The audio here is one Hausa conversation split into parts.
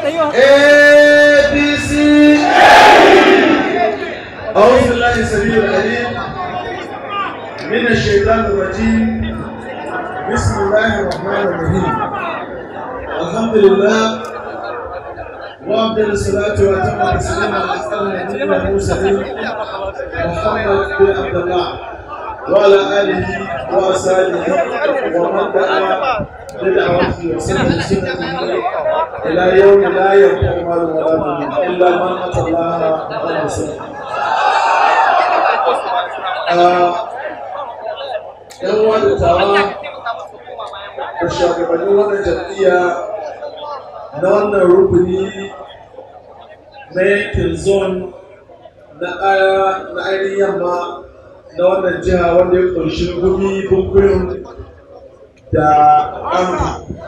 APC أعوذ بالله السميع العليم من الشيطان الرجيم بسم الله الرحمن الرحيم الحمد لله وأفضل الصلاة وأتم التسليم على أسأل نبينا المرسلين محمد بن عبد الله وعلى آله وأصحابه ومن دعا بدعوته وسلم بسنته إلى يوم لا ينفع مال ولا بنون إلا من أتى الله بقلب سليم. ‘Yan uwa da tawa da shugabannin wannan jam'iyya na wannan rukuni na yankin zone na ainihin yamma na wannan jiha wanda ya kunshi gumi bunkurin da amka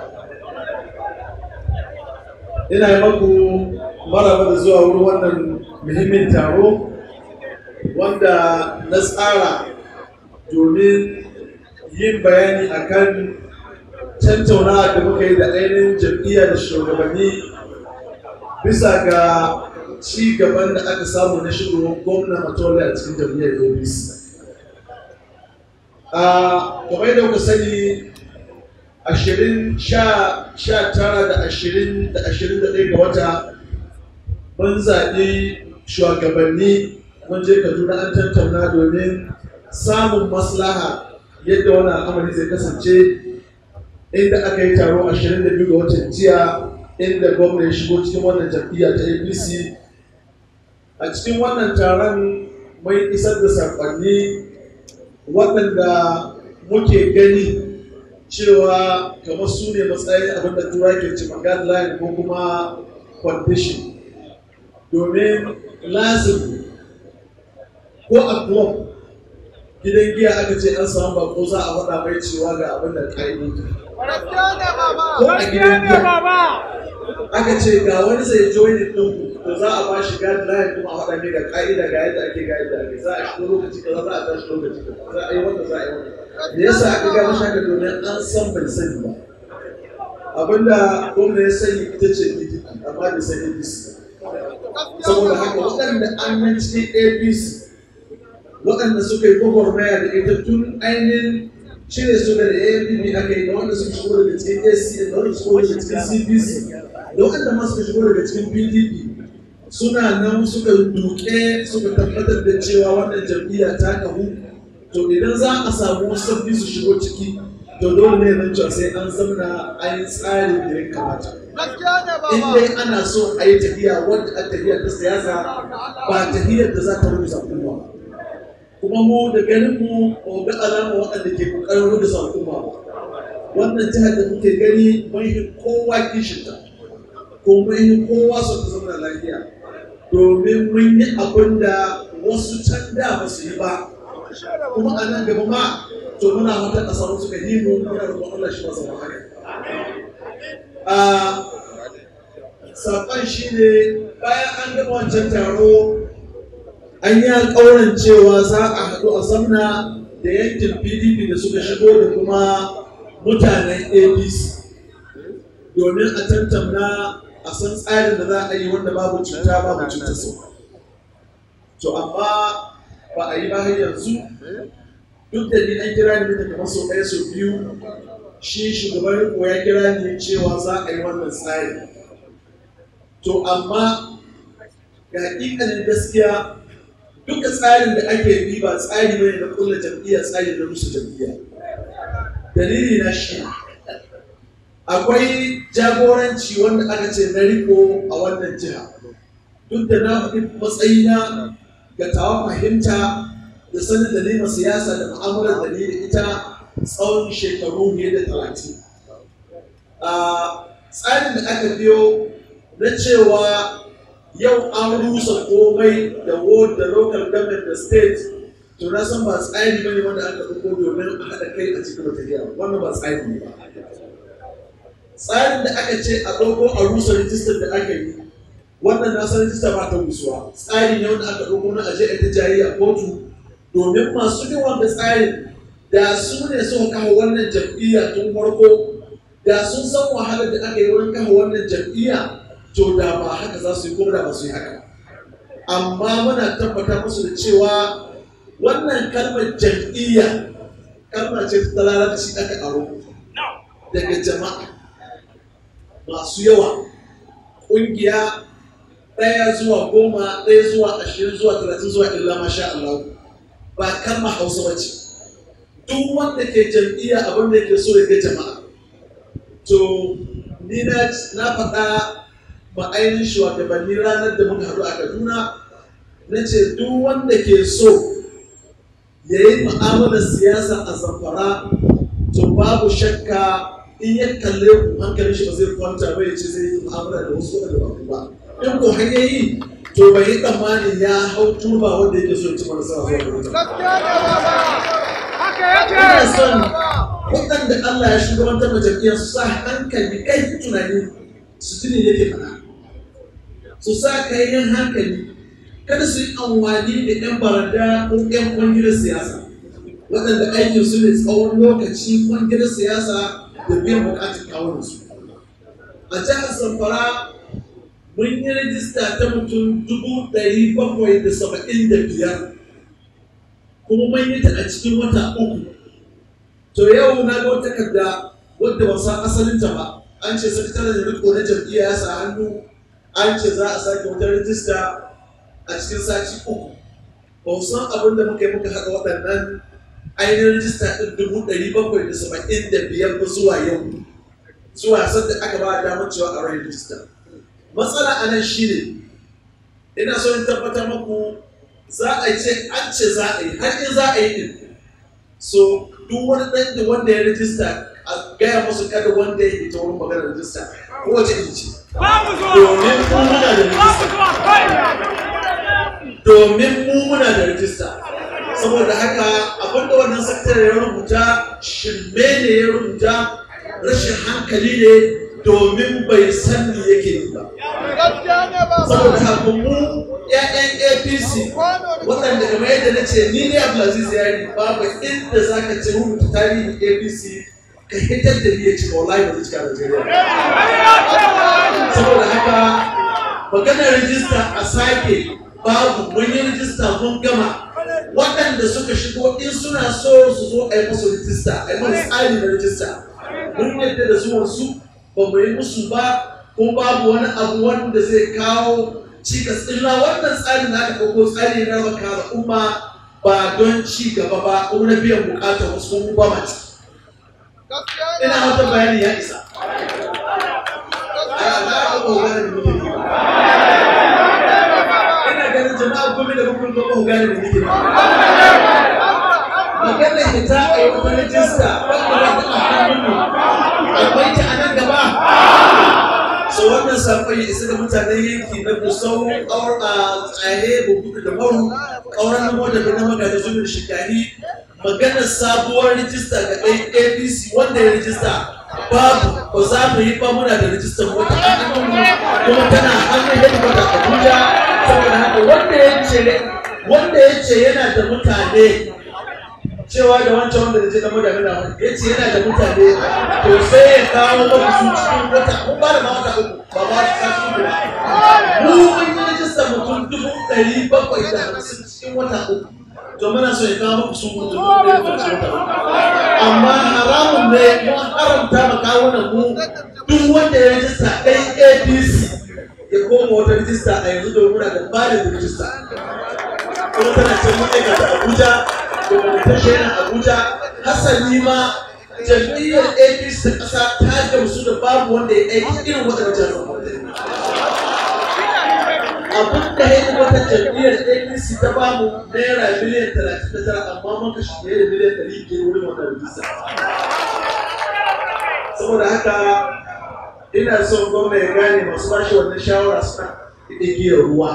ina yi maku maraba da zuwa wurin wannan muhimmin taro wanda na tsara domin yin bayani akan tattaunawa da muka yi da ainihin jam'iyya da shugabanni bisa ga ci gaban da aka samu na shigowar gwamna matole a cikin jam'iyyar apc a kamar yadda kuka sani ashirin sha tara da ashirin da ashirin da ɗaya ga wata mun zaɓi shugabanni mun je kaduna an tattauna domin samun maslaha yadda wani al'amari zai kasance inda aka yi taro 22 ga watan jiya inda gwamna ya shigo cikin wannan jam'iyya ta apc a cikin wannan taron mai isar da saƙonni waɗanda muke gani cewa kamar su ne matsayin abin da tura ke cima guideline ko kuma condition domin lazim ko a club gidan giya aka ce an samu bako za a faɗa mai cewa ga abin da ƙa'idodi ko a gidan giya aka ce ga wani zai join ɗinku to za a ba shi guideline kuma a faɗa mai ga ƙa'ida ga yadda ake ga yadda ake za a shigo lokaci kaza za a tashi lokaci kaza za a yi wanda za a yi wanda me yasa aka ga mashi haka domin an san bai sani ba abinda gwamna ya sani ita ce PDP amma bai san APC saboda haka waɗanda an nan cikin APC waɗanda suka yi gwagwarmaya da ita tun ainihin cire su da ANPP aka yi da wanda suka shigo daga cikin AC da wanda suka shigo daga cikin CPC da waɗanda ma suka shigo daga cikin PDP suna nan suka duke suka tabbatar da cewa wannan jam'iyya ta kahu to idan za a samu wasu sabbi su shigo ciki to dole ne nan cewa sai an zamna an yi tsarin da ya kamata in dai ana so a yi tafiya wadda a tafiya ta siyasa ba tafiyar da za ta rubuta kuma ba kuma mu da ganin mu ko ga alama waɗanda ke kokarin rubuta al'umma ba wannan jihar da kuke gani mun yi kowa kishinta ko mun yi kowa so ta zama lafiya domin mun yi abin da wasu can da ba su yi ba kuma a nan gaba ma to muna wata ƙasa wasu ka yi mu muna da Allah shi masa haka a saƙon shi ne bayan an gama wancan taro an yi alƙawarin cewa za a haɗu a zamna da yankin pdp da suka shigo da kuma mutanen apc domin a tantamna a san tsarin da za a yi wanda babu cuta babu cuta sau to amma ba a yi ba har yanzu duk da ni an kira ni da kamar sau ɗaya sau biyu shi shugaban riko ya kira ni cewa za a yi wannan tsari to amma ga hakikalin gaskiya duka tsarin da ake bi ba tsari bane na kulla jam'iyya tsari na rusa jam'iyya dalili na shi akwai jagoranci wanda aka ce na riko a wannan jiha duk da na faɗi matsayina ga tawa fahimta da sanin da nema siyasa da mu'amalar da ni da ita tsawon shekaru fiye da talatin tsarin da aka biyo na cewa yau an rusa komai da ward da local government da state to na san ba tsari bane wanda aka ɗauko domin a haɗa kai a cikin tafiya wannan ba tsari ne ba tsarin da aka ce a ɗauko a rusa rijistar da aka yi wannan na san rijista ba ta rusuwa tsari ne wanda aka ɗauko na aje a ta jayi a kotu domin masu bin wanda tsarin da su ne suka kawo wannan jam'iyya tun farko da sun san wahalar da aka yi wurin kawo wannan jam'iyya to da ba haka za su yi ko da ba su yi haka amma muna tabbata musu da cewa wannan kalmar jam'iyya kalma ce ta larabci aka aro daga jama'a masu yawa ƙungiya ɗaya zuwa goma ɗaya zuwa ashirin zuwa talatin zuwa illa masha Allah ba kalma hausa ba ce duk wanda ke jam'iyya abin da yake so ya ga jama'a to ni na faɗa ma ainihin shugabanni ranar da muka haɗu a Kaduna na ce duk wanda ke so ya yi mu'amalar siyasa a zamfara to babu shakka in ya kalle ku hankalin shi ba zai kwanta ba ya ce zai yi mu'amala da wasu wadanda ba ku ba in ko har yayi to bai yi tsammanin ya hau turba wanda yake so ya ci marasa zuwa ina son waɗanda Allah ya shugabantar da jam'iyyar su sa hankali kai tunani su tuni yake faɗa su sa kayan hankali kada su yi amfani da 'yan baranda ko 'yan kwangilar siyasa waɗanda aikin su ne tsawon lokaci kwangilar siyasa da biyan bukatun kawunansu a jihar zamfara mun yi rajista ta mutum dubu ɗari bakwai da saba'in da biyar kuma mun yi ta a cikin wata uku to yau na ga wata takarda wadda ba san asalinta ba an ce sakataren riko na jam'iyya ya sa hannu an ce za a sake wata rajista a cikin sati uku ba san abin da muka yi muka haɗa waɗannan ainihin rajista ɗin dubu ɗari bakwai da saba'in da biyar ba zuwa yau zuwa sanda aka ba damar cewa a rai rajista matsala a nan shi ne ina so in tabbatar maku za a ce an ce za a yi har in za a yi ɗin so duk wani ɗan da wanda ya rajista a gaya musu kada wanda ya fita wurin maganar rajista kowace iri ce domin mu muna da rajista domin mu muna da rajista saboda haka abinda wannan sakatare ya rubuta shirme ne ya rubuta rashin hankali ne domin bai san me yake yi ba saboda haka mu 'ya'yan apc waɗanda kamar yadda na ce ni ne abdulaziz yari babu inda za ka ce rubuta tarihin apc ka hitar da ni ya cika wallahi ba zai cika Najeriya saboda haka maganar rijista a sake babu mun yi rijista mun gama waɗanda suka shigo in suna so su zo a yi musu rijista a yi musu tsari na rijista mun yadda da zuwan su ba mu yi musu ba ko babu wani abu wanda zai kawo cikas illa wannan tsarin da aka ɗauko tsari na raba al'umma ba don ci gaba ba ko na biyan bukatar wasu kuma ba ma ciki ina wata bayani ya isa ina ganin jama'a gobe da kuma gobe ku gane da nake ba maganar ita a yi wata rajista wanda ba ta hannunmu akwai ta a nan gaba so wannan sakon ya isa da mutanen yanki na gusau kawar a tsaye bukuku da maru kauran namo da na magaji zuwa da shikari maganar sabuwar rijista ga ɗan apc wanda ya rijista babu ba za mu yi ba muna da rijistar wata hannun kuma tana hannun yadda da abuja saboda haka wanda ya ce wanda ya ce yana da mutane cewa da wancan wanda da ce da mutane na ya ce yana da mutane to sai ya kawo mafi su cikin wata mun ba da ma wata uku ba ba su sa su ba mu mun yi rijistar mutum dubu ɗari bakwai da hamsin cikin wata uku to muna so ya kawo mafi su mutum dubu ɗari bakwai cikin wata uku amma haramun ne mun haramta ma kawunan mu duk wanda ya rijista ɗan apc ya koma wata rijista a yanzu domin muna da balin rijista kuma tana can mun aikata abuja domin yana abuja hasali ma jam'iyyar apc ta ƙasa ta gamsu da babu wanda ya aiki irin waɗannan jami'an abin da ya yi wata jam'iyyar apc ta bamu naira miliyan talatin da tara amma mun kashe fiye da miliyan ɗari biyar wurin wannan rijista saboda haka ina son gwamna ya gane masu bashi wannan shawara suna igiyar ruwa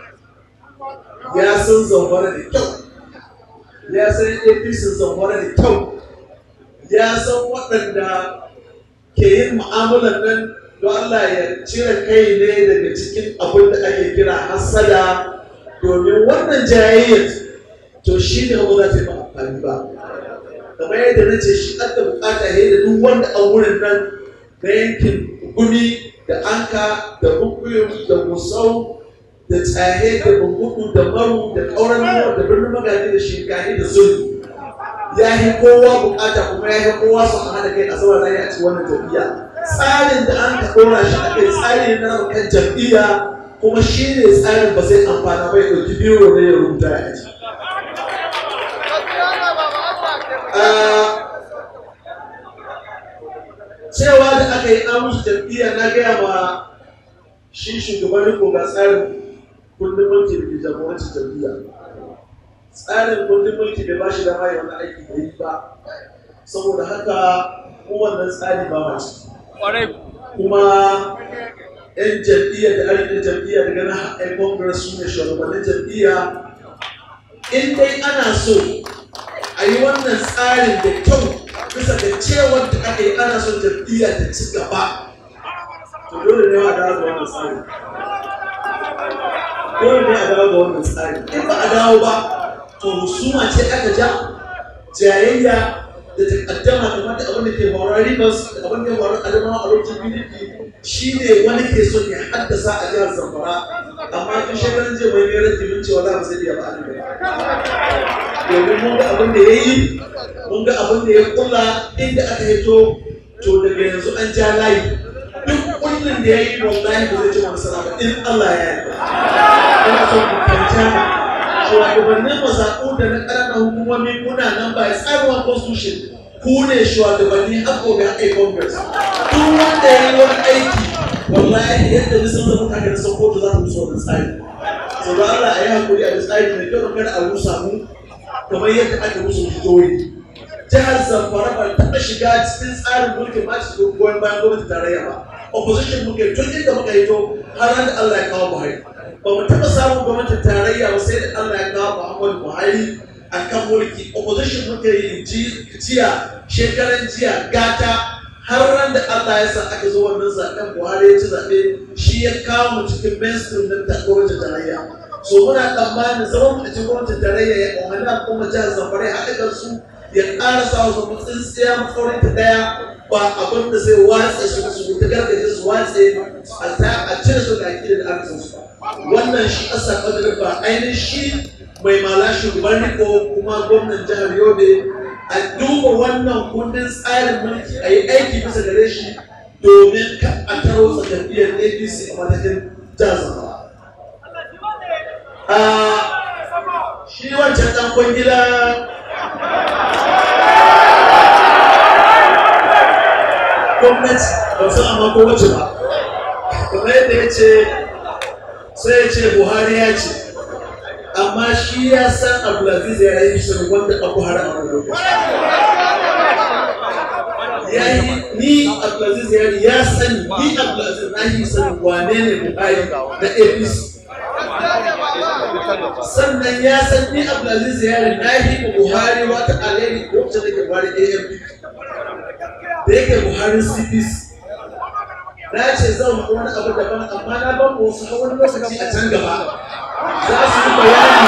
ya san zamfara da kyau ya san apc zamfara da kyau ya san waɗanda ke yin mu'amalar nan don Allah ya cire kai ne daga cikin abin da ake kira hasada domin wannan jayayyar to shi ne ba za ta yi ba amfani ba kamar yadda na ce shi an da bukata ya da duk wanda a wurin nan na yankin gumi da anka da bukwi uyum da gusau da tsaye da bungudu da maru da ƙauran nuna da birnin magaji da shinkani da sulhu ya yi kowa bukata kuma ya yi kowa su hana kai a zama na a cikin wannan jam'iyya tsarin da an ka ɗora shi a kai tsari na kan jam'iyya kuma shi ne tsarin ba zai amfana bai ɗauki biro ne ya rubuta ya aji. cewa da aka yi amusu jam'iyya na gaya ma shi shugaban riko ga tsarin kundin mulki da ke jagorancin jam'iyya tsarin kundin mulki bai ba shi dama ya wani aiki da yi ba saboda haka kowannan tsari ba ma ciki kuma yan jam'iyya da arzikin jam'iyya daga na haɗin congress su ne shugabannin jam'iyya in dai ana so a yi wannan tsarin da kyau bisa ga cewar da aka yi ana son jam'iyya ta ci gaba to dole ne a dawo da wannan tsari dole ne a dawo da wannan tsari in ba a dawo ba to husuma ce aka ja jayayya da takaddama kamar da abin da ke faruwa ribas da abin da ya faru a adamawa a lokacin pdp shi ne wani ke son ya haddasa a jihar zamfara amma tun shekaran jiya mai mai rage mun cewa za mu sai iya ba a domin mun ga abin da ya yi mun ga abin da ya kula inda aka hito to daga yanzu an ja layi duk kullum da ya yi wallahi ba zai ci nasara ba in Allah ya yi ina son ku kanta shugabannin mazaɓu da na ƙananan hukumomi kuna nan ba tsarin constitution ku ne shugabanni har gobe har ai congress duk wanda ya yi wani aiki wallahi yadda nisan da mutane da san kotu za ta musu wani tsari sau da Allah a yi hakuri a tsari mai kyau kada a rusa mu kamar yadda aka musu jihohi jihar zamfara ba taɓa shiga cikin tsarin mulkin ma cikin goyon bayan gwamnati tarayya ba opposition muke tun inda muka yi to har da Allah ya kawo Buhari ba mu taɓa samun gwamnatin tarayya ba sai da Allah ya kawo Muhammadu Buhari a kan mulki opposition muke yi jiya shekaran jiya gata har ran da Allah ya sa aka zo wannan zaɓen Buhari ya ci zaɓe shi ya kawo mu cikin mainstream na gwamnatin tarayya so muna tsammanin zaman a cikin gwamnatin tarayya ya ƙwamani a kuma jihar Zamfara ya haɗa kansu ya ƙara sa wasu tsintsiya matsaurin ta ɗaya ba abin da zai watsa su su ta gargaje su watse a cire su da akidar da aka san su wannan shi ƙasa ƙadarin ba ainihin shi mai mala shugaban riko kuma gwamnan jihar yobe a duba wannan kundin tsarin mulki a yi aiki bisa gare shi domin ka a taro jam'iyyar apc a matakin jihar zamfara shi wancan ɗan kwangila gwamnati ba su amma ko wace ba kamar yadda ya ce sai ya ce buhari ya ce amma shi ya san abdulaziz ya yi shirin wanda abu har a wani lokaci ya yi ni abdulaziz ya ya sani ni abdulaziz na yi sanin wane ne buhari na apc sannan ya san ni abdulaziz ya yi na yi buhari wata alheri lokacin da ke buhari amp da yake buhari cpc na ce zan wani abu daban amma na ban wasu wani lokaci a can gaba za su yi bayani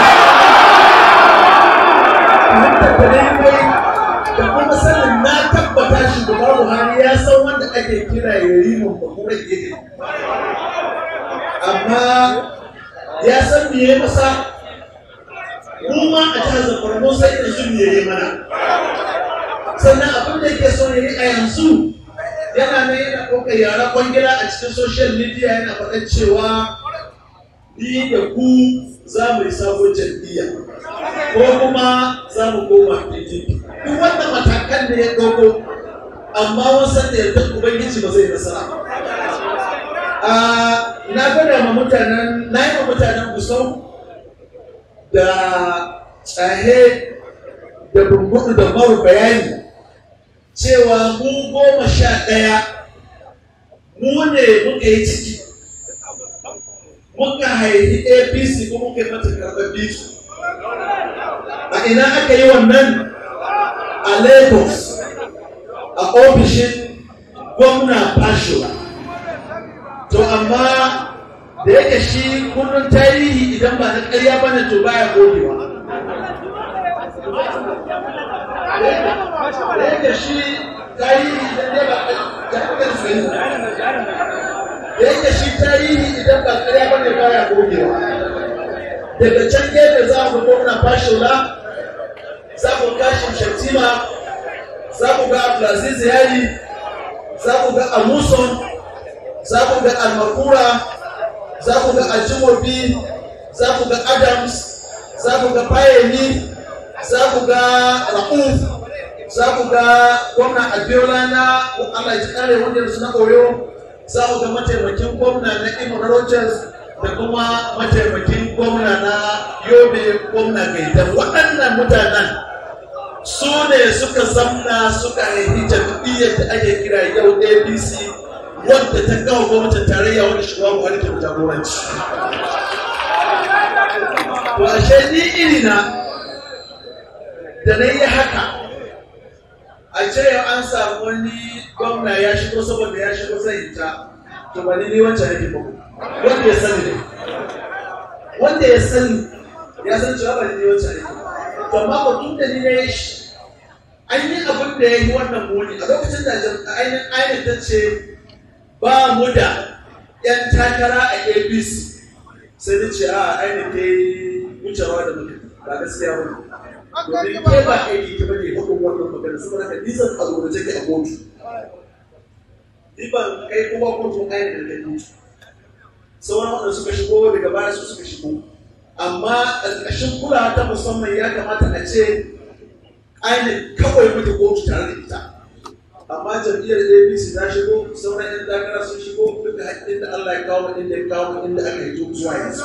tattare mai da kuma sanin na tabbata shugaba buhari ya san wanda ake kira ya rimin bakura gidi amma ya san me ya masa mu ma a jihar zamfara mun san irin su me ya mana sannan abin da yake so ya yi a yanzu yana nan yana ɗaukar yara kwangila a cikin social media yana faɗan cewa ni da ku za mu yi sabon jam'iyya ko kuma za mu koma PDP duk wannan matakan da ya ɗauko amma wasan da yardar ubangiji ba zai nasara na gwada ma mutanen na yi ma mutanen gusau da tsahe da bungudu da maru bayani cewa mu goma sha ɗaya mu ne muka yi ciki muka haifi apc ko muka yi mata karɓar bisu a ina aka yi wannan a lagos a ofishin gwamna fashola to amma da yake shi kullum tarihi idan ba na ƙarya ba ne to baya gogewa da yake shi tarihi idan dai ba ya fi kan sani da yake shi tarihi idan ba ƙarya ba ne baya gogewa daga can gefe za ku gwamna fashola za ku ga shatima za ku ga abdulaziz yari za ku ga amuson za ku ga almakura za ku ga ajimobi za ku ga adams za ku ga fayemi za ku ga ra'uf za ku ga gwamna abiola na allah ji kare wanda su na oyo za ku ga mataimakin gwamna na imo rogers da kuma mataimakin gwamna na yobe gwamna gaidan waɗannan mutanen su ne suka zamna suka haifi jam'iyyar da ake kira yau abc wadda ta kawo gwamnatin tarayya wanda shugaba buhari ke jagoranci to ashe ni irina da na yi haka a ce an samu wani gwamna ya shigo saboda ya shigo zai ta to ba ni ne wancan yake ba wanda ya sani ne wanda ya sani ya san cewa ba ni ne wancan yake to amma ba tun da ni na yi shi an yi abin da ya yi wannan muni a lokacin da ainihin ainihin ta ce ba mu da 'yan takara a apc sai ni ce a ainihin ta yi wucewa da mutum ba gaskiya wani domin ke ba aiki ta bane hukun wannan magana saboda ka nisan a zuwa take a kotu ni ban kai kuma kotu ainihin da kai kotu sauran wanda suka shigo daga baya su suka shigo amma a ƙarƙashin kulawa ta musamman ya kamata a ce ainihin kawai muke kotu tare da ita amma jam'iyyar apc ta shigo sauran yan takara sun shigo duka haƙƙin da allah ya kawo inda ya kawo inda aka yi zuwa yanzu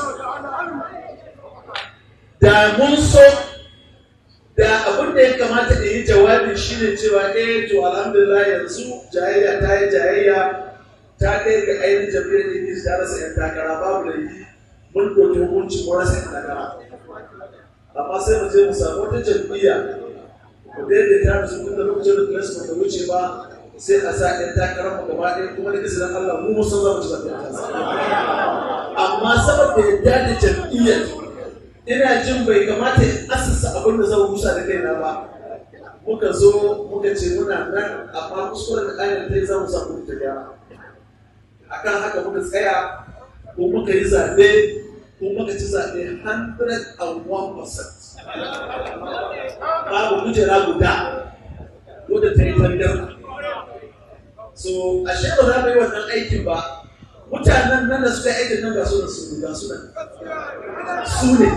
da mun so da abin da ya kamata da yi jawabi shine cewa eh to alhamdulillah yanzu jayayya ta yi jayayya ta kai ga ainihin jam'iyyar apc ta rasa yan takara babu da yi mun ɗauki hukuncin mun rasa yan takara amma sai mu je mu samu wata jam'iyya mu daidaita da su tunda lokacin da kiransu ba ta wuce ba sai a sa ɗan takarar mu gaba ɗaya kuma da izinin Allah mu musan za mu ci zaɓen amma saboda yadda da jam'iyyar ina jin bai kamata in asasa abin da zan rusa da kaina ba muka zo muka ce muna nan amma kuskuren da kayan ta yi za mu samu ta gyara akan haka muka tsaya ko muka yi zaɓe ko muka ci zaɓe 101% babu kujera guda wadda ta yi tandar so a ba za mu yi wannan aikin ba mutanen nan da suka yi aikin nan ga su da su ga su nan su ne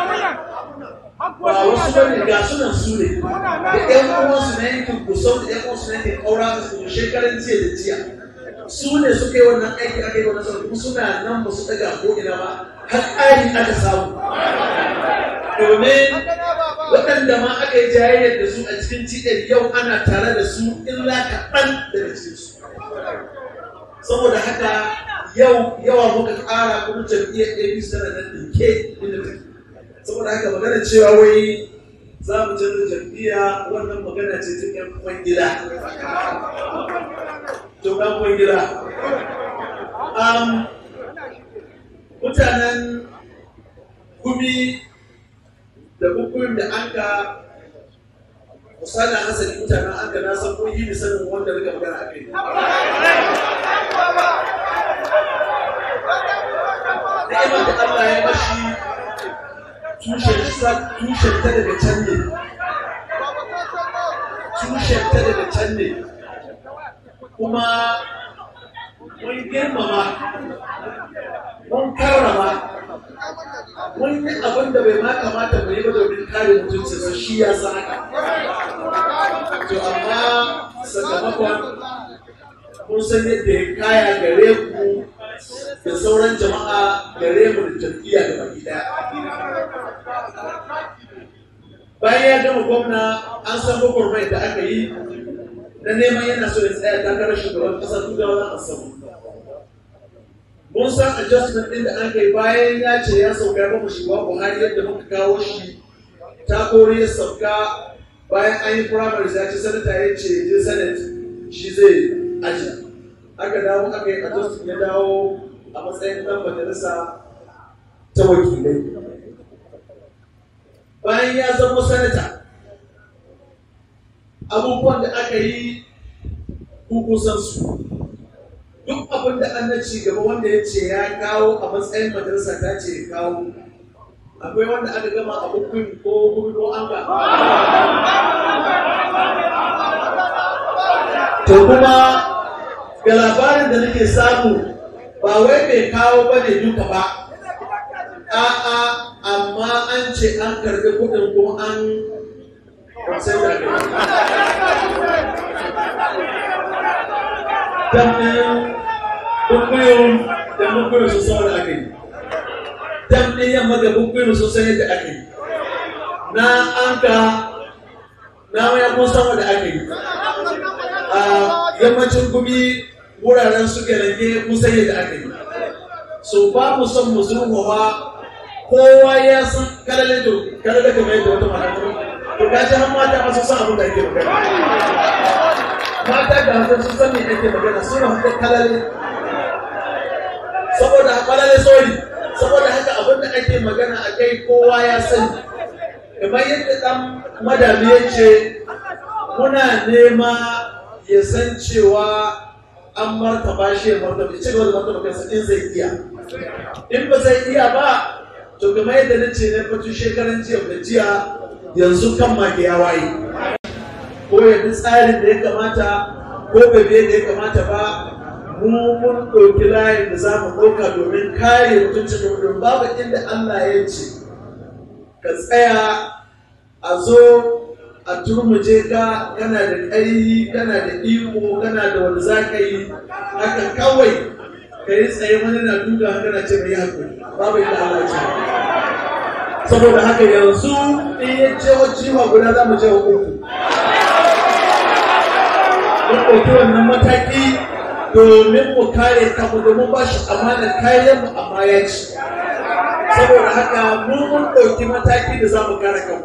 ba wasu ba ne ga su nan su ne da ƴan uwansu na yankin kusau da ƴan uwansu na yankin ƙaura da su shekaran jiya da jiya su ne suka yi wannan aiki aka yi wannan sauran suna nan ba su ɗaga ko ina ba har ƙari aka samu domin waɗanda ma aka yi jayayyar da su a cikin cikin yau ana tare da su illa kaɗan daga cikin su saboda haka yau yawa muka ƙara kuma jam'iyyar apc tana nan ɗinke inda take saboda haka magana cewa wai za mu canza jam'iyya wannan magana ce ta ƴan kwangila to ɗan kwangila mutanen gumi da bukuyin da an ka musana hasali mutanen an ka na san kun yi sanin wanda rika magana a kai ni'imar da Allah ya mashi tushen tushen ta daga can ne tushen ta daga can ne kuma mun girmama mun karrama mun yi abin da bai ma kamata mu yi ba domin kare mutuncinsa shi ya san haka to amma sakamakon mun san yadda ya kaya gare ku da sauran jama'a gare mu da jam'iyya da baki daya bayan ya gama gwamna an san gwagwarmai da aka yi na neman yana so ya tsaya takarar shugaban kasa tugawa asabu mun san adjustment ɗin da an kai bayan ya ce ya sauka ya bamu shugaba buhari yadda muka kawo shi ta kori ya sauka bayan an yi primaries ya ce sanata ya ce je senate shi zai ajiya aka dawo aka yi adjustment ya dawo a matsayin ɗan majalisa ta wakilai bayan ya zama sanata abubuwan da aka yi kukusan su duk abin da an na ci gaba wanda ya ce ya kawo a matsayin majalisa ta ce ya kawo akwai wanda aka gama a hukun ko hukun ko an ga to kuma ga labarin da nake samu ba wai bai kawo ba ne duka ba a'a amma an ce an karbi kudin ko an sai da damɗin bukuyun da bukuyun su sau da aka yi damɗin yamma da bukuyun su sai da aka yi na anka na waya kun sama da aka yi a yammacin gumi wuraren su gelage kun sai da aka yi so ba mu son mu zurfafa kowa ya san kalale to kalale kamar yadda wata mata to ka ji har mata masu san abin da ake magana mata da hausa sun san me ake magana suna haka kalale saboda kalale sorry saboda haka abin da ake magana a kai kowa ya sani kamar yadda dan madami ya ce muna nema ya san cewa an martaba shi ya martaba ci gaba da martaba kansa in zai iya in ba zai iya ba to kamar yadda na ce na fatu shekaran jiya da jiya yanzu kan mage ya waye ko ya bi tsarin da ya kamata ko bai da ya kamata ba mu mun ɗauki layin da za mu ɗauka domin kare mutuncin domin babu inda Allah ya ce ka tsaya a zo a turmuje ka kana da ƙarfi kana da iko kana da wanda za ka yi haka kawai ka yi tsaye wani na duka kana ce mai haƙuri babu inda Allah ya ce saboda haka yanzu in ya ce wa ciwa guda za mu ce wa uku mun ɗauki wannan mataki domin mu kare kanmu domin ba shi amana kayan mu amma ya ci saboda haka mu mun ɗauki mataki da za mu kare kanmu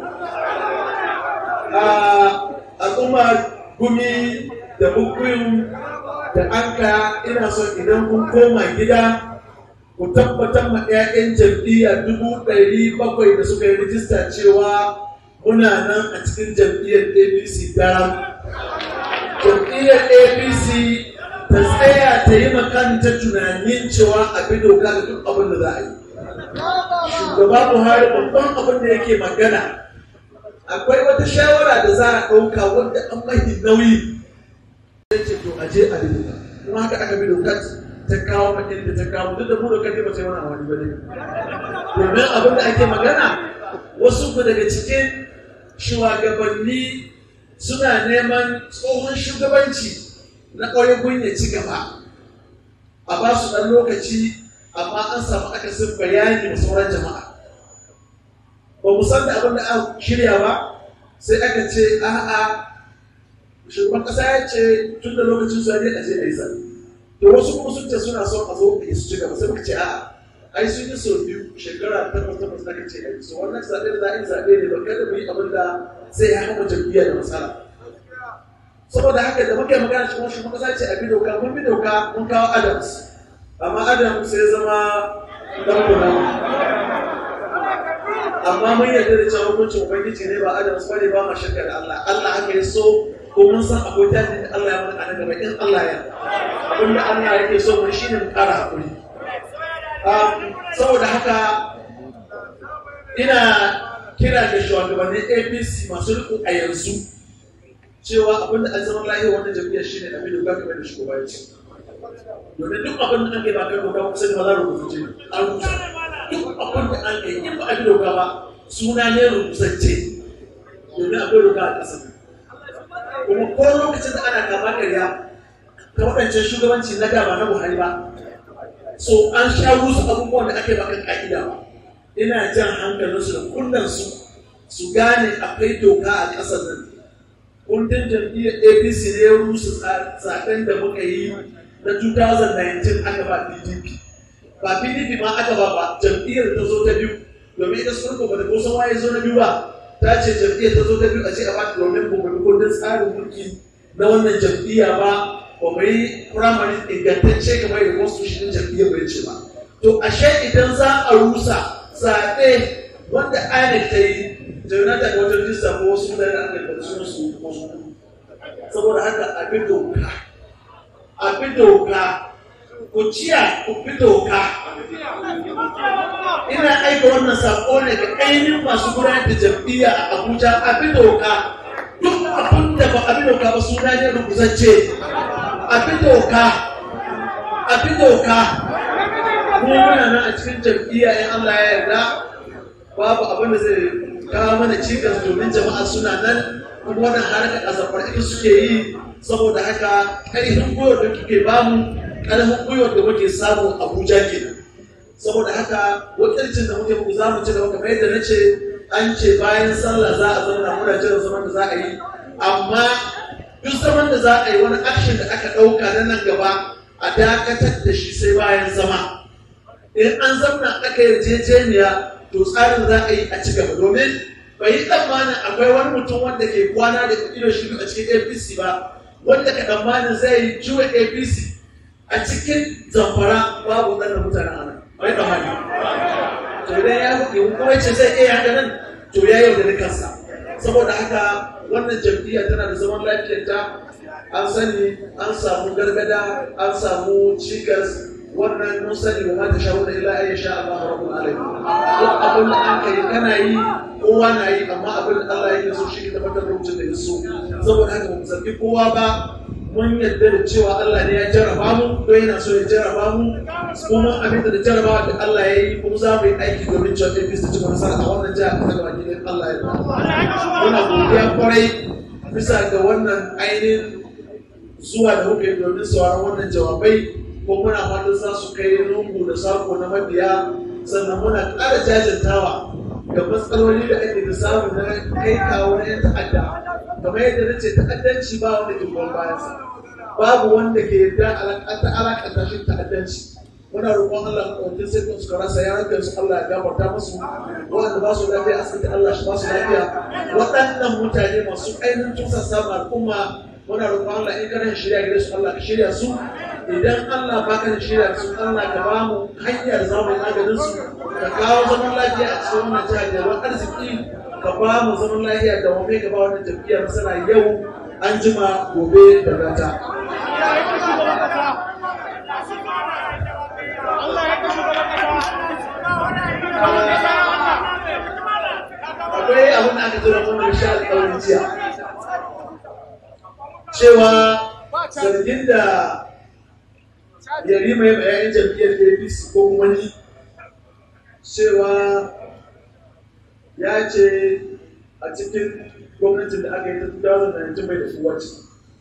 al'umma gumi da bukuyun da anka ina son idan kun koma gida ku tabbatar ma 'ya'yan jam'iyya dubu ɗari bakwai da suka yi rijista cewa muna nan a cikin jam'iyyar apc daram jam'iyyar apc ta tsaya ta yi makanta tunanin cewa a bi doka da duk abin da za a yi shugaba buhari babban abin da yake magana akwai wata shawara da za a ɗauka wanda an mahi nauyi ya ce to aje a bi doka kuma haka aka bi doka ta kawo makin da ta kawo duk da mu doka ne ba ta yi wani amfani ba ne domin abin da ake magana wasu ku daga cikin shugabanni suna neman tsohon shugabanci na ƙwayoyin ya ci gaba a ba su ɗan lokaci amma an samu akasin bayani da sauran jama'a ba mu san da abin da aka shirya ba sai aka ce a'a shugaban ƙasa ya ce tun da lokacin su ne a je a yi zaɓe to wasu kuma sun ce suna son a zo a su ci gaba sai muka ce a'a ai sun yi sau biyu shekara takwas takwas na kace ai so wannan zaɓe da za a yi zaɓe ne ba kada mu yi abin da zai ya hana jam'iyya da matsala saboda haka da muke magana cikin wasu muka sace a bi doka mun bi doka mun kawo adams amma adams sai zama dan kuna amma mun yarda da cewa hukuncin ubangiji ne ba adams ba ne ba ma shakka da Allah Allah haka ya so ko mun san akwai tasiri da Allah ya mana a gaba in Allah ya abin da Allah yake so mun shine mu kara hakuri saboda haka ina kira da shugabannin apc masu riko a yanzu cewa abin da an zama lahiyar wannan jam'iyyar shi ne abin da kamar da shugaba ya ce domin duk abin da ake ba kai doka kusa da ba za a rubuce an rubuta duk abin da an kai in ba a bi doka ba suna ne rubutacce domin akwai doka a ƙasa kuma ko lokacin da ana kama karya ta waɗancan shugabanci na da ba na buhari ba so an sha rusu abubuwan da ake bakan ka'ida ba ina jan hankalinsu da kunnansu su gane akwai doka a ƙasar nan kundin jam'iyyar apc ne ya rusu zaben da muka yi na 2019 aka ba pdp ba pdp ma aka ba ba jam'iyyar ta zo ta biyu domin ita sun ba da kusan waye zo na biyu ba ta ce jam'iyyar ta zo ta biyu a ce a ba domin ba mu kundin tsarin mulki na wannan jam'iyya ba ba mu yi firamare ingantacce kamar da constitution jam'iyyar bai ce ba to ashe idan za a rusa zaɓe wanda INEC ta yi jonathan da wajen rijista ko wasu mutane da aka yi sun su saboda haka a bi doka a bi doka ku ciya ku fi doka ina aika wannan sako ne ga ainihin masu gudanar da jam'iyya a abuja a fi doka duk abin da ba a fi doka ba suna ne rubutacce a fi doka a fi doka mu muna nan a cikin jam'iyya in allah ya yarda babu abin da zai kawo mana cikas domin jama'a suna nan kuma wannan harkar azafar ita suke yi saboda haka ƙarfin gwiwar da kuke bamu ƙarfin gwiwar da muke samu abuja kenan saboda haka wakilcin da muke muku za mu ci gaba kamar yadda na ce an ce bayan sallah za a zauna muna jiran zaman da za a yi amma duk zaman da za a yi wani action da aka ɗauka na nan gaba a dakatar da shi sai bayan zama in an zauna aka yarjejeniya to tsarin za a yi a ci gaba domin bai yi tsammanin akwai wani mutum wanda ke kwana da ido shi a cikin apc ba wanda ka tsammanin zai yi juwa apc a cikin zamfara babu ɗan mutanen ana bai tsammani to idan ya yi kuma ce zai iya haka nan to ya yau da kansa saboda haka wannan jam'iyya tana da zaman lafiyarta an sani an samu gargada an samu cikas wannan mun sani wa mata sha wani illa ya sha Allah rabbul alamin duk abin da an kai kana yi kowa na yi amma abin da Allah yake so shi ne tabbatar da mutum da ya so saboda haka mu zargi kowa ba mun yarda da cewa Allah ne ya jarraba mu ko yana so ya jarraba mu kuma abin da jarraba da Allah ya yi kuma za mu yi aiki domin cewa ɗin bisa cikin nasara a wannan jihar ta gaba gidan Allah ya ba muna godiya kwarai bisa ga wannan ainihin zuwa da muka yi domin sauraron wannan jawabai ko muna fatan za su kai lungu da sako na mabiya sannan muna ƙara jajantawa ga matsaloli da ake da samu na kai kawo na yan ta'adda kamar yadda na ce ta'addanci ba wanda ke goyon bayansa babu wanda ke yarda ta alaƙanta shi ta'addanci muna roƙon Allah maɗaukin sai kun suka rasa yaran su Allah ya gafarta musu waɗanda ba su lafiya asibiti Allah shi ba su lafiya waɗannan mutane masu ainihin tusa samun al'umma muna roƙon Allah in kana shirya gare su Allah ka shirya su idan Allah ba ka shirya su Allah ka ba mu hanyar za mu yi maganin su ka kawo zaman lafiya a cikin wannan jihar da ruwan arziki ka ba mu zaman lafiya da wame ka ba wannan jam'iyyar masana yau an jima gobe da rata. Akwai abin da aka tura kuma da sha alƙawarin jiya. Cewa zargin da yari mai bayanin jam'iyyar apc ko kuma ni cewa ya ce a cikin gwamnatin da aka yi ta 2019 mai da kowace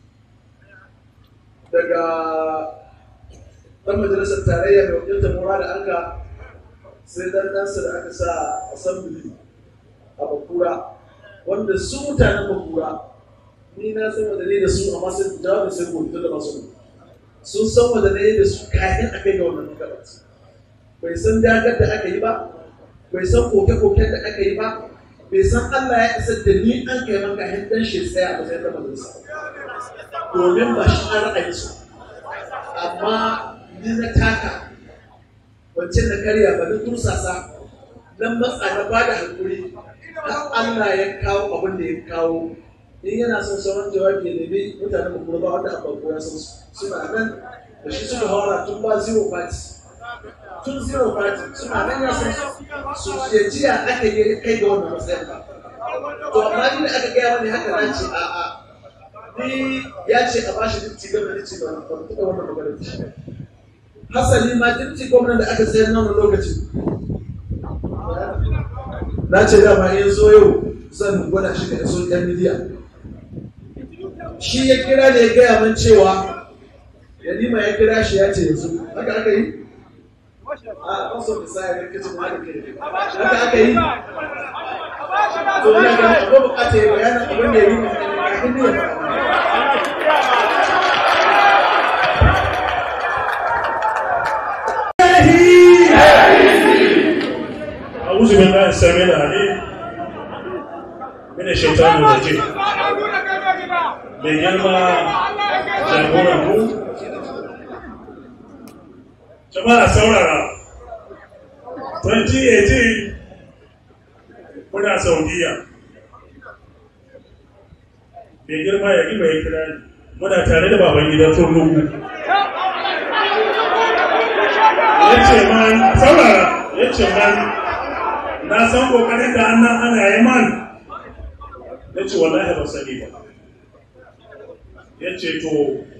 daga ɗan majalisar tarayya mai wakiltar mura da anka sai dan ɗansa da aka sa assembly a bakura wanda su mutanen bakura ni na san wadda ne da su amma sai jawabin sai gobe da masu sun san wanda ne da su kayan a kai ga wannan gabat bai san dagar da aka yi ba bai san koke-koken da aka yi ba bai san Allah ya isa da ni an kai maka hindan shi tsaya a matsayin da majalisa domin ba shi an ra'ayi su amma ni na taka wancan na karya ba na tursasa nan matsa na ba da hankuri har Allah ya kawo abin da ya kawo in yana son sauran jawabi ya nemi mutanen mu kuma ba wanda a farko ya san su suna nan da shi suka haura tun ba zero party tun zero party suna nan ya san su je jiya aka yi kai ga wannan matsayin ba to amma ni da aka gaya mani haka nan ce a a ni ya ce a bashi dinci gaba da ce ba ba taɓa wannan magana da shi hasali ma dinci gwamnan da aka sayar na wannan lokacin na ce dama in zo yau zan gwada shi ga social media shi ya kira da ya gaya min cewa yalima ya kira shi ya ce yanzu haka aka yi a kaso da sa ya rikicin haka kai haka aka yi to ina ga akwai bukatar ya bayanin abin da ya yi kafin ne ya أعوذ بالله السميع العليم من الشيطان الرجيم mai girma jagoran mu jama'a saurara 2018 muna saudiya mai girma ya mai kira muna tare da baban gidan turnuku ya ce man saurara ya ce man na san kokarin da annan ana yi man ya ce wallahi ba sani ba ya ce to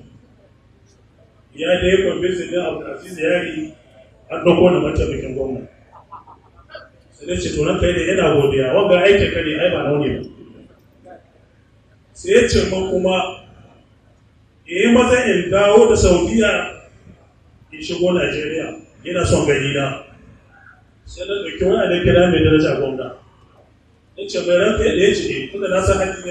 ya da ya kwamfisi din abdulaziz yari an ɗauko na mataimakin gwamna sai ya ce to nan kai da yana godiya wanga aikin ka ne ai ba nauni ba sai ya ce man kuma ya yi maza in dawo da saudiya in shigo najeriya ina son gani na sai na ɗauki wani da kira mai daraja gwamna ya ce mai ranka yadda ya ce ne tunda na san hajji ne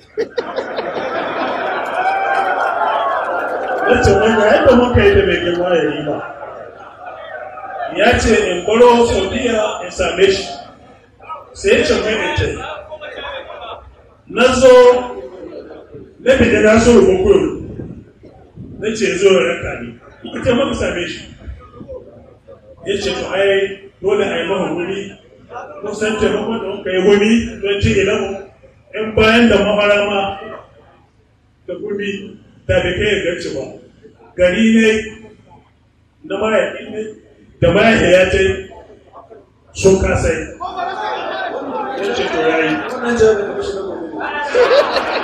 ya ce wanda yadda muka yi da mai girma ya yi ba ya ce in baro saudiya in same shi sai ya ce mai mai ce na zo na fita na so rubukuru na ce zo ya ranka ni ita maka same shi ya ce to ai dole a yi maha wuri kusan taimakon da muka yi wuni don ci ilamu in bayan da maharama da gumi da bai kai garci ba gari ne na mahaifi ne da mahaifi ya ce sun kasai ya ce to ya yi wannan jami'in da mashi na gobe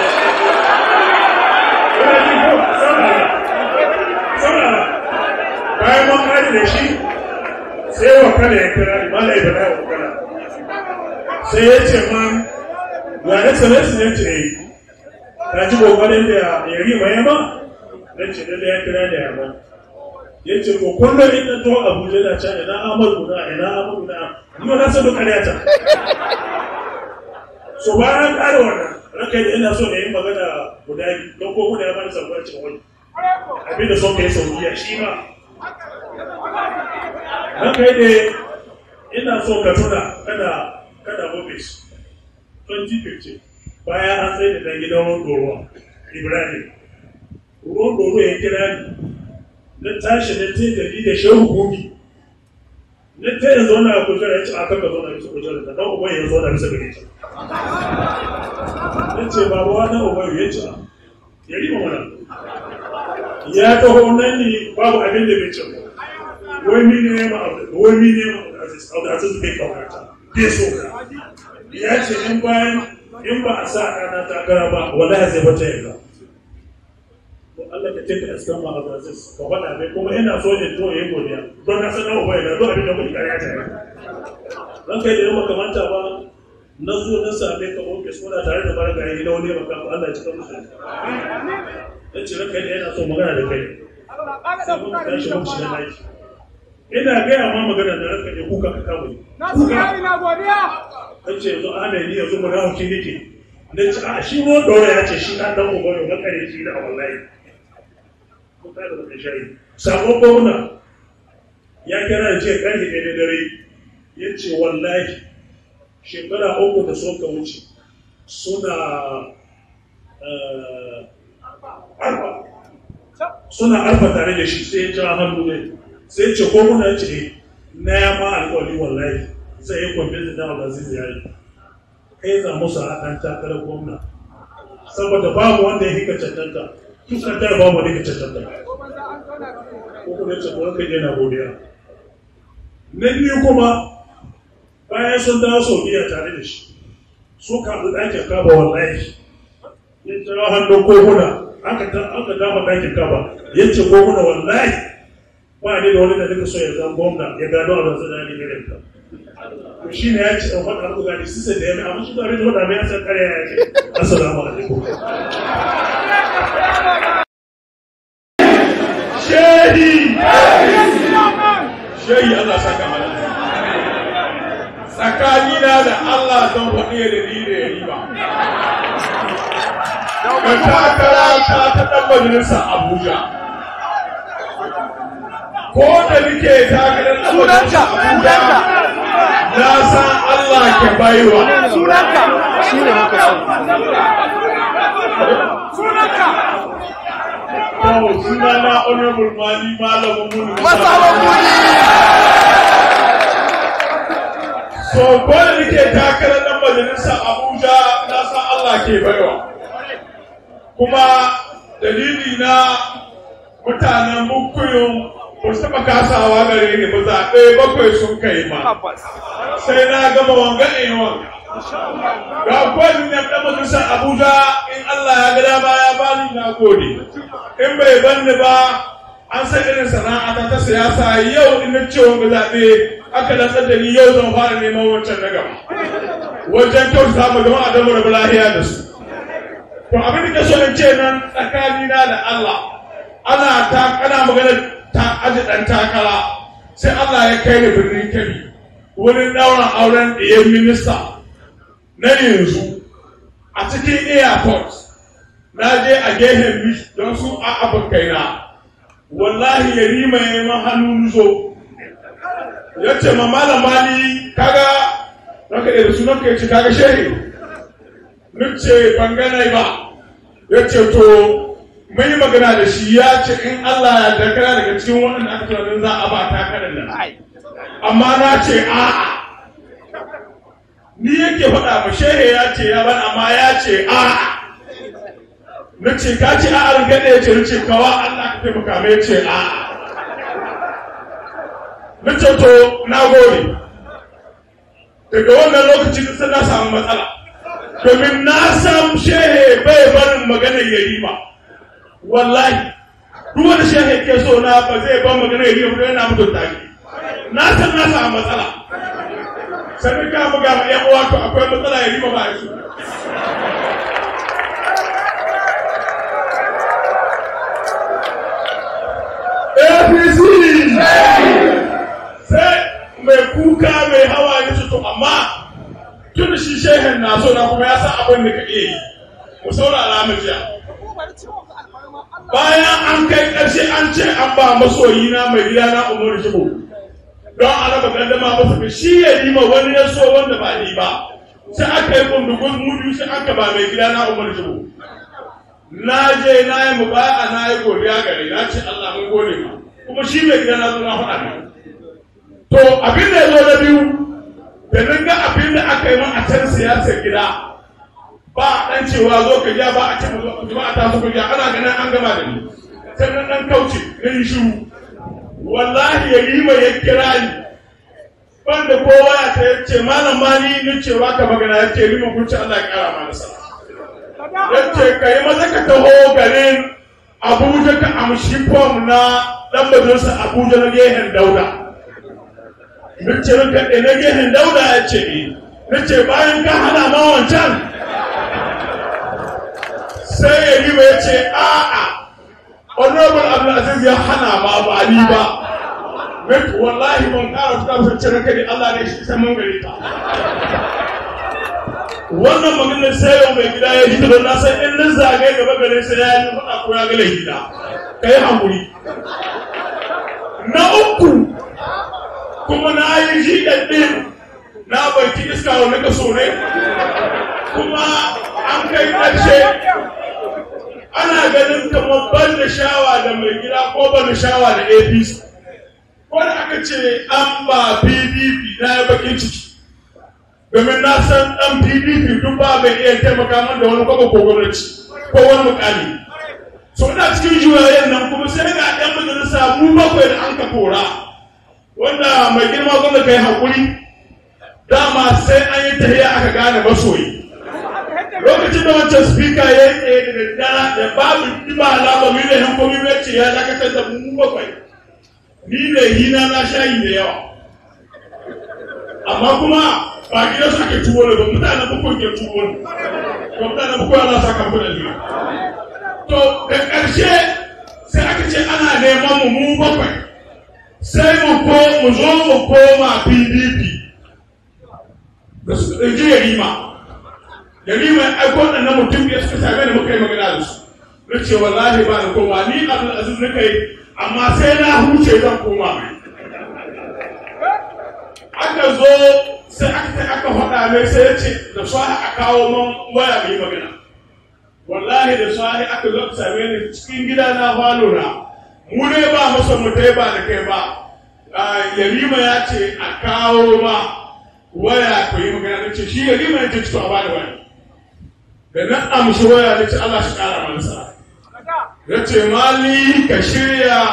bayan mun kare da shi sai wa kada ya kira ni malai ba da wakala sai ya ce man ga na sanarsu ne ce ta ji kokarin da ya yi mai yamma na ce da ya kira da yamma ya ce ko kullum in na to abuja da can ina amadu na ina amadu na ni ma na san duk ƙarya ta so bayan ƙara wannan ranka da ina so na yi magana guda biyu don ko guda ya bani sabuwar cin wani abin da son ka yi saudiya shi ma ranka da ina so ka tuna kada kada ofis 2015 bayan an tsaye da dan gidan ruwan ibrahim ruwan doro ya kira ni na tashi na ce da ni da shehu gobi na ta yanzu wani a kujera ya ce aka ka zauna bisa kujera da dan uban ya zauna bisa gare ta ya ce babu wani uban ya ce ya rima mana ya taho nan ne babu abin da bai ce ba wani ne ma wani ne ma aziz bai kaunata bai so ka ya ce in bayan in ba a sa ɗana takara ba wallahi zai wata yanzu to Allah ka ce ka askan ma Abdulaziz ka faɗa mai kuma ina so in to yayi godiya don na san nawa bai zo abin da kuke kariya ta dan kai da yamma kamanta ba na zo na same ka ofis muna tare da barka yi da wani maka Allah ya cika musu dan ce ranka yana so magana da kai sai mun tashi mun shiga daki ina gaya ma magana da ranka ne kuka ka kama ni kuka kan ce yanzu ana yi yanzu mu rahu ki nake na ce a shi mo dora ya ce shi na dan uba ne makare shi da wallahi ko ka da da shayi sabon gwamna ya kira ya ce karfe ɗaya da dare ya ce wallahi shekara uku da suka wuce suna arba suna arba tare da shi sai ya ja hannu ne sai ce ko muna ce na ya ma alƙawari wallahi sai ya kwamfe da Abdulaziz ya yi kai za musu a ɗan takarar gwamna saboda babu wanda ya hika cancanta kusan tara babu wanda ya hika cancanta ko kuma ce ko kai yana godiya na biyu kuma bayan sun dawo saudiya tare da shi su kaɗu ɗakin kaba wallahi ya jira hannun koguna aka dafa ɗakin kaba ya ce koguna wallahi ba ne da wani da duka so ya zama gwamna ya gano a ranzu da ne irin ka to shi ne ya ce ɗan faɗa muku gani sisa da ya mai amma shi da abin da faɗa mai ya san ƙarya ya ce assalamu alaikum shehi shehi Allah saka mana tsakanina da Allah zan faɗi da ni da ya riba ka takara ta ta ɗan majalisa Abuja ko da nike takarar ɗan majalisa Abuja na san Allah ke baiwa sunanka shi ne muka so sunanka Oh, sunana Honorable Mali Malamu Mulu. masawan kudi So, ko da nake takarar ɗan majalisar Abuja na san Allah ke baiwa. Kuma dalili na mutanen Bukuyun ba su taɓa kasawa gare ni ba zaɓe bakwai sun kai ma sai na gama wanga in wanga ga kwanin ne ɗan majalisar abuja in allah ya ga dama ya bani na gode in bai banni ba an san irin sana'a ta ta siyasa yau in na ce wanga zaɓe aka lantsar da ni yau zan fara neman wancan na gaba wajen kyautata mu jama'a don mu rabu lahiya da su to abin da ke so in ce nan tsakanina da allah ana ta kana magana ta aji ɗan takara sai Allah ya kai ni birnin Kebbi wurin ɗaurin auren ɗiyan minista na yanzu a cikin airport na je a gehen beach don su a abokaina wallahi ya rima ya yi hannu zo ya ce ma malama ni kaga raka ɗaya sunan ka ya ce kaga shehi nuce ban ganai ba ya ce to mun yi magana da shi ya ce in Allah ya dakara daga cikin waɗanda aka tunanin za a ba takarar nan amma na ce a'a ni yake faɗa ma shehe ya ce ya ban amma ya ce a'a na ce ka ce a'a rinka ɗaya ce na ce kawa Allah ka taimaka mai ce a'a na ce to na gode daga wannan lokacin sai na samu matsala domin na san shehe bai barin maganar yayi ba wallahi duk wani shehe ke so na ba zai ban magana ya yi yana mutunta ni na san na samu matsala sai ka buga ma yan uwa to akwai matsala ya rima ba shi APC sai mai kuka mai hawa ya to amma tun da shi shehen na so na kuma ya san abin da ka iya yi mu saurara mu jiya bayan an kai ƙarshe an ce an ba masoyi na mai gida na umaru shigo don a raba gandama masa shi ya yi ma wani ya so wanda ba ni ba sai aka yi kundugun mudu sai aka ba mai gida na umaru shigo na je na yi mu baya na yi godiya gare na ce Allah mun gode ma kuma shi mai gida na zo na faɗa ne to abin da ya zo na biyu da nan ga abin da aka yi min a can siyasar gida ba a ɗan cewa zo ka ja ba a ce jama'a ta su kuja ana ganin an gama da ni sai nan ɗan kauce na yi shiru wallahi ya yi mai ya kira ni banda kowa ya ta yace malam ma ni ni ce ba ka magana ya ce liman kunci Allah ya kara ma nasara ya ce ka yi maza ka taho garin Abuja ka amshi fom na ɗan majalisa Abuja na gehen Dauda. Ni ce ranka ɗaya na gehen Dauda ya ce ni. Ni ce bayan ka hana ma wancan sai ya yi ya ce a'a honorable abdulaziz ya hana ma ba ni ba mai wallahi ban kara fita sun cire kai Allah ne shi sai mun gari ta wannan maganar sai yau mai gida ya hita don na san in nan zagaye gaba gare sai ya yi faɗa ko ya gale gida ka yi hankuri na uku kuma na yi shi ɗin na baki iska wani kaso ne kuma an kai ƙarshe ana ganin kamar ban da shawa da mai gida ko ban da shawa da apc ko da aka ce an ba pdp na ya bakin ciki domin na san dan pdp duk ba mai iya taimaka min da wani kwaba ko gwamnati ko wani mukami so ina cikin juyayen nan kuma sai ga ɗan majalisa mu bakwai da an ka kora wanda mai girma gwamnati kai hakuri dama sai an yi tahiya aka gane masoyi lokacin da wancan spika ya yi tsaye da daddara da babu ba alama mai da hankomi mai ce ya dakatar da mu bakwai ni ne hina na shayi da yawa amma kuma ba gidan su ake tuwo ne ba mutanen bakwai ke tuwo ne ba mutanen bakwai ana sa kan kudin ne to da ƙarshe sai aka ce ana neman mu mu bakwai sai mu ko mu zo mu koma pdp da su ɗauki yarima yarima ya aiko waɗannan mutum ya suka same da muka yi magana da su na ce wallahi ba na koma ni abdul aziz na kai amma sai na huce zan koma mai aka zo sai aka ta aka faɗa mai sai ya ce da sahi a kawo man waya mai magana wallahi da sahi aka zo aka same ni cikin gida na falo na mu ne ba masa mu ba da kai ba yarima ya ce a kawo ma waya ku yi magana na ce shi yarima ya ce to a bada waya da na amshi waya na ce Allah shi kara mana sa ya ce mali ka shirya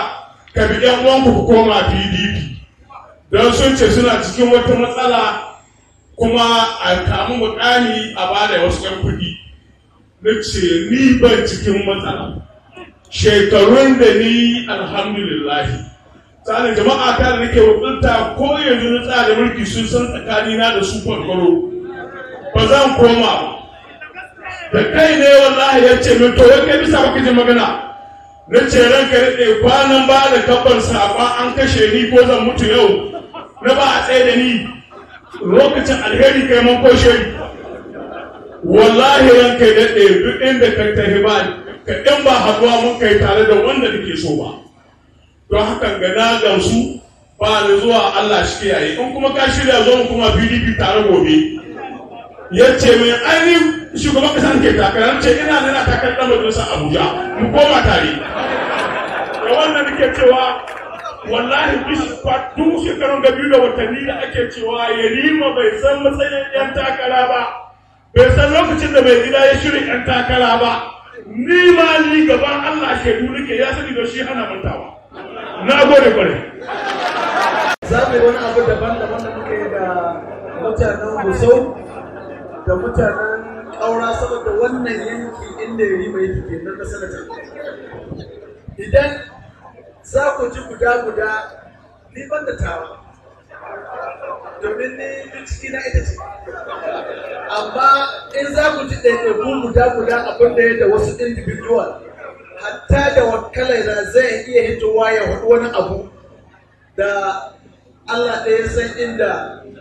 ka bi yan uwanku ku koma pdp don sun ce suna cikin wata matsala kuma a kamu mukami a bada wasu yan kuɗi na ce ni ban cikin matsala shekarun da ni alhamdulillahi tsarin jama'a ta da nake wakilta ko yanzu na tsara mulki sun san tsakanina da su kwarkwaro ba zan koma ba da kai ne wallahi ya ce min to wai kai bisa baka ji magana na ce ranka daɗe kwanan ba da kabbar saƙon an kashe ni ko zan mutu yau na ba a tsaye da ni lokacin alheri kai man koshe ni wallahi ranka daɗe duk inda ka tafi ba ka ɗin ba haɗuwa mun kai tare da wanda nake so ba don hakan ga na gamsu ba da zuwa Allah shi kiyaye in kuma ka shirya zo mu kuma PDP tare gobe ya ce mai ainihin shugaban kasa ke takarar ce ina nuna takarar ɗan majalisar Abuja mu koma tare da wannan nake cewa wallahi duk shekarun ga biyu da watanni da ake cewa yarima bai san matsayin yan takara ba bai san lokacin da mai gida ya shirin yan takara ba ni ma ni gaban Allah shaidu nake ya sani da shi hana mantawa na gode kwarai za mu yi wani abu daban-daban da muka yi da mutanen Gusau da mutanen ƙaura saboda wannan yanki inda ya yi mai ke nan na sanata. Idan za ku ji guda-guda ni ban da tawa, domin ni duk ciki na ita ce. Amma in za ku ji ɗaiɗaiku guda-guda abin da ya da wasu individual, hatta da wakalai da zai iya hitowa ya haɗu wani abu da Allah ɗaya san inda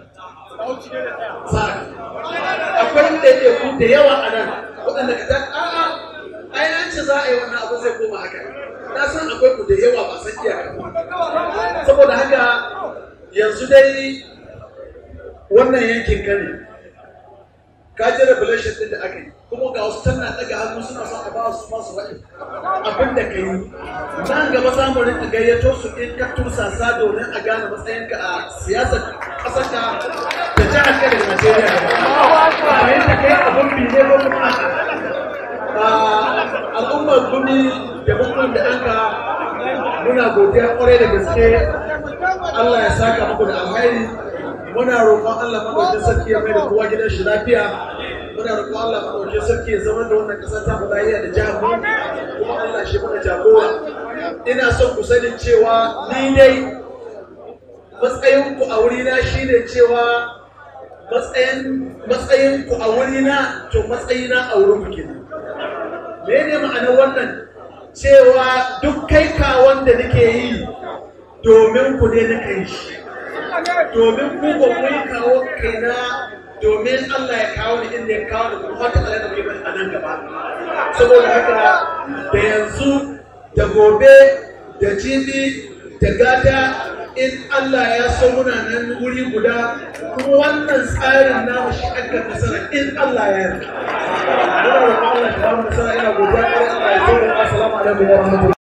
sa akwai ɗaiɗaiku da yawa a nan waɗanda ka zan a'a ai an ce za a yi wannan abu zai koma haka na san akwai ku da yawa ba san iyaka saboda haka yanzu dai wannan yankin ka ne ka ji revelation ɗin da aka yi kuma ga wasu tana daga hannu suna son a ba su masu faɗi abin da ka yi nan gaba za mu rinka gayyato su in ka tursasa domin a gane matsayinka a siyasar ƙasarka da jihar ka da Najeriya ba yadda kai abin bi ne ko kuma a al'ummar gumi da bukun da anka muna godiya kwarai da gaske Allah ya saka muku da alhairi muna roƙon Allah madaukakin sarki ya mai da kowa gidan shi lafiya muna roƙon Allah madaukakin sarki ya zama da wannan ƙasa ta lafiya da jihar mu kuma Allah shi mana jagora ina son ku sani cewa ni dai matsayin ku a wurina shine cewa matsayin matsayin ku a wurina to matsayina a wurin ku kenan mene ma'anar wannan cewa duk kai kawon da nake yi domin ku ne na kai shi domin ku ba ku yi kawo kaina domin Allah ya kawo ni inda ya kawo ni kuma wata kala da kai a nan gaba saboda haka da yanzu da gobe da jibi da gata in Allah ya so muna nan wuri guda kuma wannan tsarin namu shi aka nasara in Allah ya yarda. Muna roƙon Allah ya ba mu nasara ina godiya Allah ya so assalamu alaikum wa rahmatullahi